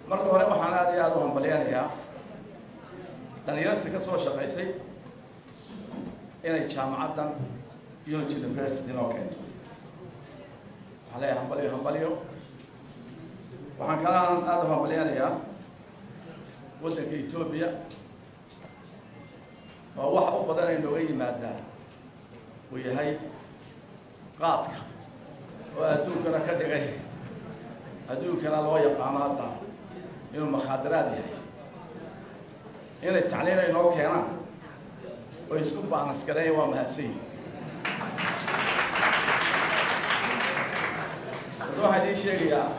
marka hore waxaan aad iyo aada u hambalyanayaa dhalinyarta ka soo shaqaysay inay jaamacaddan unity university noo keento waxaan leeyahay hambalyo hambalyo waxaan kalaan aada u hambalyanayaa waddanka etoobiya oo waxa u badan ay nooga yimaadaan uu yahay qaadka oo adduunkana ka dhigay adduunkana loo yaqaano hadda inuu makhaadaraad yahay inay tacliin ay noo keenaan oo isku baanaskareeya waa mahadsan yihin hadda waxaan idiin sheegayaa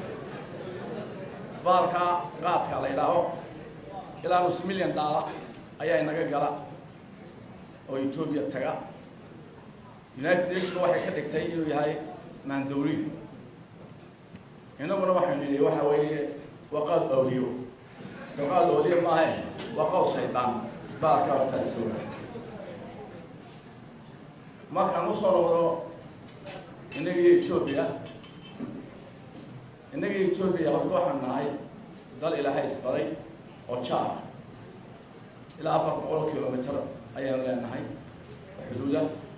baalka qaadka la idhaaho ilaa nus milyan daala ayaa inaga gala oo etoobiya taga united nation waxay ka dhigtay inuu yahay maandawriga inaguna waxaynu nidhi waxa weeye waa qaad awliyo qaad awliyo maahe waa qaw shaydaan baalka hortaasooga markaan usoo noqdo inagii etoobiya inagii etoobiya horta waxaan nahay dal ilaahay isbaday oo jaara ilaa afar boqol kilomitr ayaanu leenahay xuduuda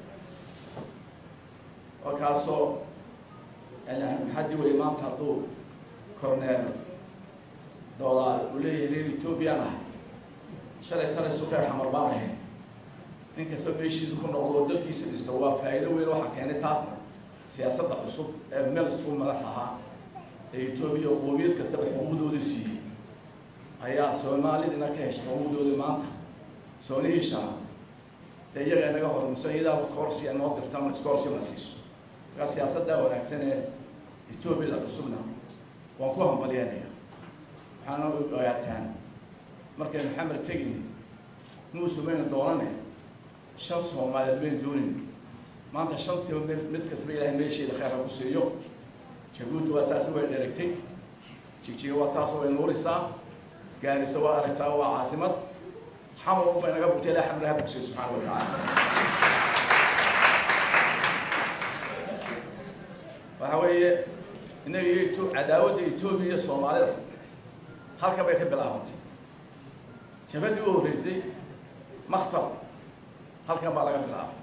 markaasoo maxadi wey maanta hadduu corneel doolaar uu leeyahay reer ethoobiyan ahay shalay tale sukeer xamar baan ahayd nin kastoo meeshiisu ku noqdo oo dalkiisa dhisto waa faa'iido weyn waxaa keenay taasna siyaasadda cusub ee melis u madax ahaa ee etoobiya oo qoomiyad kastaba xuquuqdooda siiyey ayaa soomaalidina ka heshay xuquuqdooda maanta soonihiishana dee iyaga inaga hormiso iyadaa korsiya noo dirtan scorsia na siiso markaa siyaasadda wanaagsan ee etoobiyada cusubna waan ku hambalyanaya waxaana ogaataan markaynu xamar tegini muusu maynu doonane shan soomaaliyeed maynu doonin maanta shantiiba mid mid kastaba ilaahay meesheeda khayr ha ku siiyo jabuuti waa taasi way dheragtay jigjiga waa taasoo way nuurisaa gaariso waa aragtaa waa caasimad xamar unbay naga bugtay ilaa xamraha bugsay subxaana wa tacaala waxa weeye inaga iyo cadaawadda etoobiya iyo soomaalida halka bay ka bilaabantay jabadii u horreysay maktab halkan baa laga bilaabay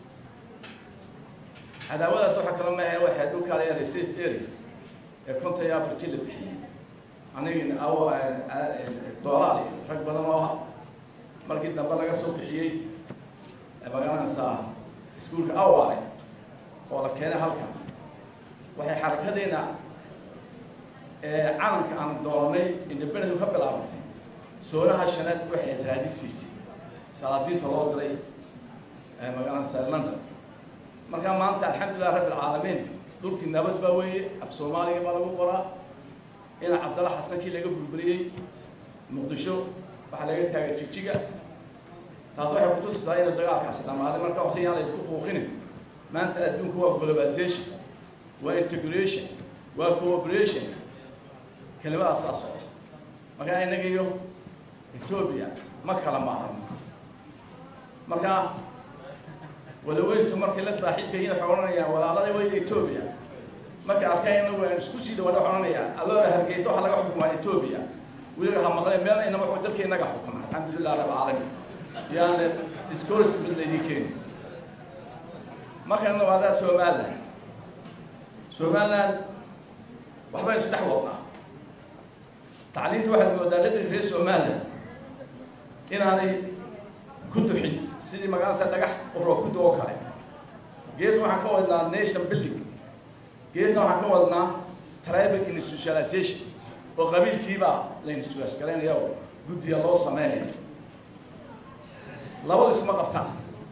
cadaawadaas waxaa kala maaha waxay dhulkaa layaa receive area ee konton iyo afartii la bixiyey anigin aw doolaal iyo rag badan oo ah markii dambe laga soo bixiyey magaranaysaa iskuolka awale oo la keenay halkan waxay xarakadeyna calanka aan doonay independent ka bilaabantay soonaha shanaad waxay raadisiisay salaadiinta loo diray magaranaysaa london markaa maanta alxamdulilah rabbi alcaalamiin dhulkii nabad baa weeye af soomaaliga baa lagu qoraa ina cabdalla xasankii laga burburiyey muqdisho waxaa laga taagay jigjiga taas waxay kutusisaa inuu dagaalkaasi dhamaaday marka waqti yaan la isku quuqinin maanta adduunku waa globalization waa integration waa cooperation kelimadaas saa socda markaa innaga iyo etoobiya ma kala maarano markaa walaweyntu markay la saaxiibka yihiin waxay odhanayaan walaalada weyda etoobiya markay arkaan inagu aan isku sii dhawaada waxay odhanayaan alloora hargeysa waxaa laga xukumaa etoobiya weliba ha maqleen meel inama wuxuu dalka inaga xukuma alxamdulilah rab caalamiin yaane discouragement laydin keeni markaynu nabaadaad somaliland somaliland waxbaynu isdhex wadnaa tacliinta waxaad moodaa dadka reer somaliland inaanay ku duxin sidii magaalasa dhagax uroo ku duo kale gees waxaan ka wadnaa nation building geesna waxaan ka wadnaa tribal institutionalization oo qabiilkiibaa la institutionalisgaraynaya oo guddiga loo sameynaya labadu isma qabtaan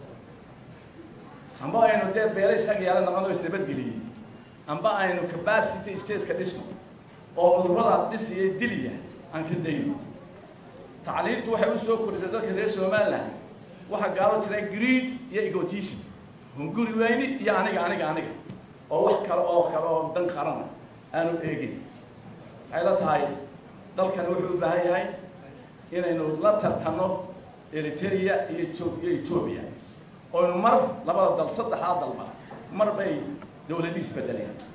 amba aynu dee beelays ag yaala naqano isnabadgeliyey amba aynu capacity stateka dhisno oo cudurrada dhisiya diliya aan ka dayno tacliintu waxay u soo korisay dadka reer somaliland waxaa gaalo tira greed iyo egotism hunguri weyni iyo aniga aniga aniga oo wax kale oo kale oo dan qarana aanu eegin waxay la tahay dalkan wuxuu u baahan yahay inaynu la tartanno eritrea iyo iyo etoobiya oynu mar labada dal saddexdaa dalba mar bay dawladii isbedeleen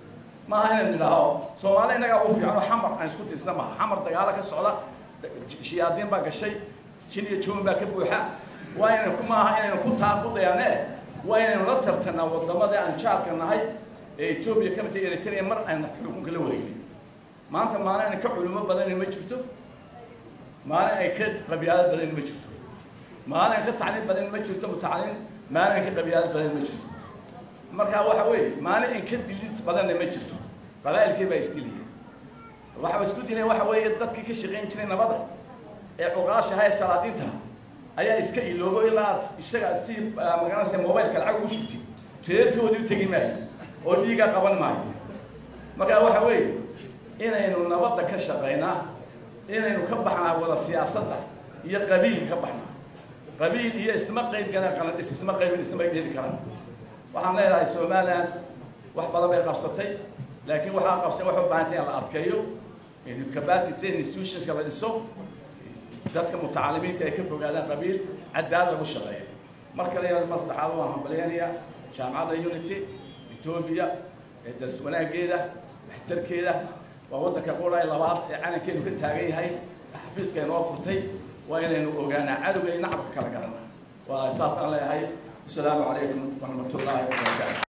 maaha inaynu nidhaaho soomaali innagaa ugu fiican oo xamar aan isku tirsna maaha xamar dagaalo ka socda shiyaadiin baa gashay jin iyo joon baa ka buuxa waa inaynu ku maaha inaynu ku taa ku dayanee waa inaynu la tartanaa wadamada aan jaarka nahay ee etoobiya ka mitay eritrea mar aan xukunka la wareegin maanta maalin ayna ka culimo badanin ma jirto maalin ay ka qabyaalad badanin ma jirto maalin ay ka tacliim badanin ma jirto mutacaliim maalin ay ka qabyaalad badanin ma jirto marka waxa weeye maalin in ka dilid badanna ma jirto qabaa'ilkii baa isdilaya waxa isku dilaya waxa weeye dadkii ka shaqayn jiray nabada ee cuqaashaha ee salaadiinta ayaa iska iloobo ilaa aad isaga si magaranaysa mobileka lacag ugu shugtid reerkoodii u tegi maayo oo dhiiga qaban maayo marka waxa weeye inaynu nabadda ka shaqaynaa inaynu ka baxnaa wada siyaasadda iyo qabiilka ka baxnaa qabiil iyo isma qayb gana qalandhis isma qaybin isma heli karaan waxaan leedahay somaliland wax badan bay qabsatay laakiin waxaa qabsay waxay u baahantay in la adkeeyo capacity institutionska la dhiso dadka mutacalimiinta ay ka fogaadaan qabiil cadaalad lagu shaqeeyo mar kale yaa maslaxaad waan hambalyaynaya jaamacadda unity etoobiya ee daris wanaageeda waxtarkeeda waa waddanka qura labaad ee calankeenu ka taagan yahay xafiiska inoo furtay waa inaynu ogaanaa cadowga iyo nacabka kala garanaa waa saas aan leeyahay السلام عليكم ورحمة الله وبركاته